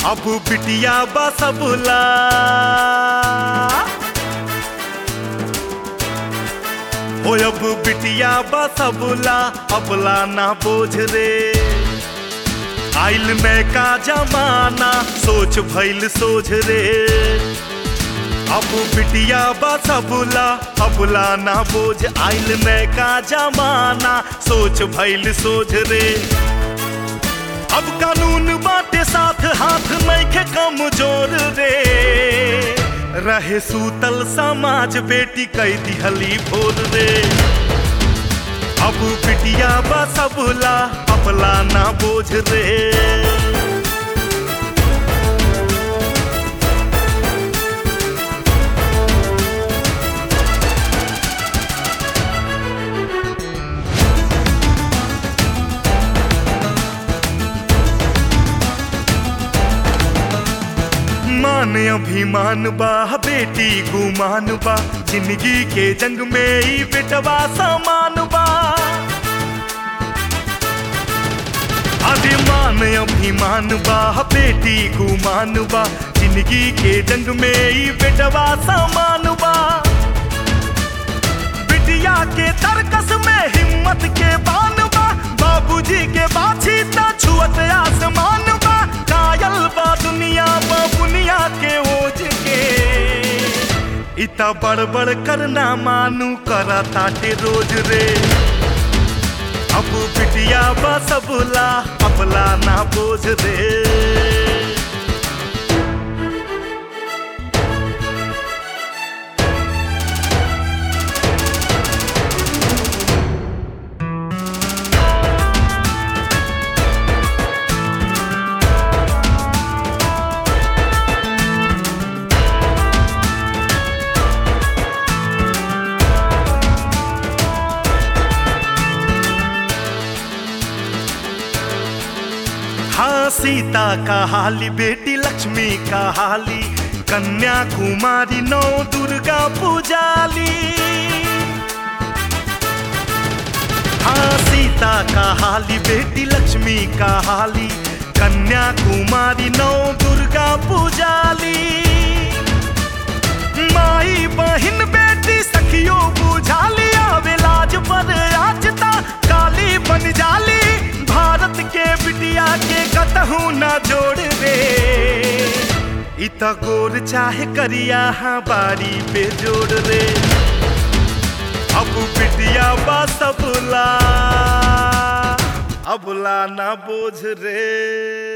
अब बिटिया बसबुला हो अब बिटिया बसबुला अबला ना बोझ रे आइल में का जमाना सोच भइल सोझ रे अब बिटिया बसबुला अबला ना बोझ आइल में का जमाना सोच भइल सोझ रे अब कानून बाटे साथ हाथ नइखे कमजोर रे रहे सूतल समाज बेटी कई दिहली भोर रे अब बिटिया बसबुला अपला ना बोझ रे मान अभिमान बा बेटी गुमान बा जिंदगी के जंग में ही बेटवा समान बा अभिमान अभिमान बा बेटी गुमान बा जिंदगी के जंग में ही बेटवा समान बा बिटिया के तरकस में हिम्मत के बान बा बाबूजी के बाछी ता छुअत आसमान बा कायल बा दुनिया बा बुनिया के ओझ के इता बड़बड़ करना मानू करा ताटे रोज रे अब बिटिया बसबुला अपला ना बोझ रे हाँ सीता का हाली बेटी लक्ष्मी का हाली कन्या कुमारी नौ दुर्गा पूजाली हाँ सीता का हाली बेटी लक्ष्मी का हाली कन्या कुमारी नौ दुर्गा पूजाली माई बहिन बेटी सखियो बुझाली आवे लाज पर आजता काली बन जाली भारत के बिटिया के कतहू ना जोड़ रे इत गोर चाहे करिया हाँ बारी पे जोड़ रे अब बिटिया बा सबला अबला ना बोझ रे